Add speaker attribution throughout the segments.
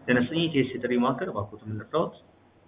Speaker 1: ተነስተኝ ቴስ የጥሪ ማዕከል እባክዎት ምን ልርዳዎት?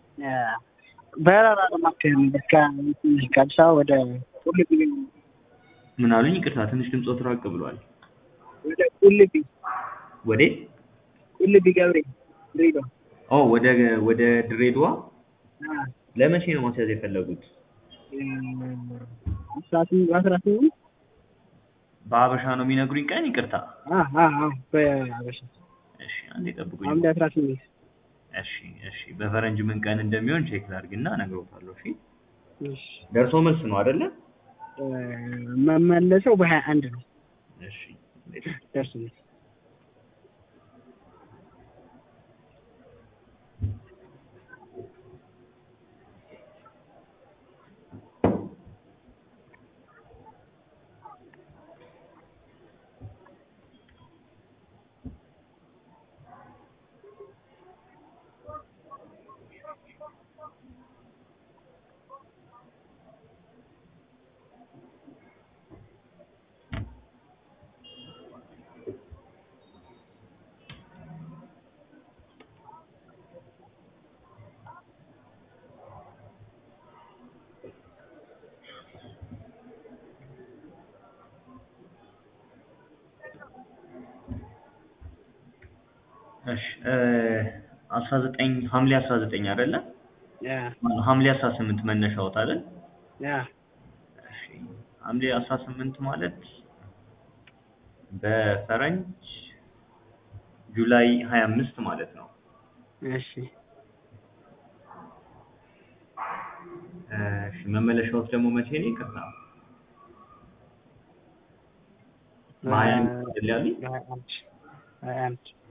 Speaker 2: በረራ ለማካሄድ ነው። ከ- ከአዲስ አበባ ወደ ቁልቢ
Speaker 1: ምን አሉኝ? ይቅርታ ትንሽ ድምፆት ራቅ ብሏል።
Speaker 2: ወደ ቁልቢ
Speaker 1: ወዴት?
Speaker 2: ቁልቢ ገብርኤል ድሬዳዋ።
Speaker 1: ኦ ወደ ወደ ድሬዳዋ
Speaker 2: አ፣
Speaker 1: ለመቼ ነው ማስያዝ የፈለጉት?
Speaker 2: እ፣ አስራ ስምንት አስራ ስምንት
Speaker 1: በሀበሻ ነው የሚነግሩኝ ቀን? ይቅርታ።
Speaker 2: አ አ አ በአበሻ
Speaker 1: እሺ አንዴ ጠብቁኝ።
Speaker 2: ሐምሌ አስራ ስምንት
Speaker 1: እሺ እሺ በፈረንጅ ምን ቀን እንደሚሆን ቼክ ላድርግና እነግሮታለሁ። እሺ
Speaker 2: እሺ
Speaker 1: ደርሶ መልስ ነው አይደለ?
Speaker 2: እ፣ መመለሰው በሀያ አንድ ነው
Speaker 1: እሺ
Speaker 2: ደርሶ መልስ
Speaker 1: እሺ አስራ ዘጠኝ ሐምሌ አስራ ዘጠኝ አይደለ?
Speaker 2: ያ
Speaker 1: ሐምሌ አስራ ስምንት መነሻዎት አይደል?
Speaker 2: ያ
Speaker 1: እሺ ሐምሌ አስራ ስምንት ማለት በፈረንጅ ጁላይ ሀያ አምስት ማለት ነው።
Speaker 2: እሺ
Speaker 1: እሺ መመለሻዎት ደግሞ መቼ ነው? ይቅርታ በሀያ አንድ አይደል ያሉኝ?
Speaker 2: በሀያ አንድ ሀያ አንድ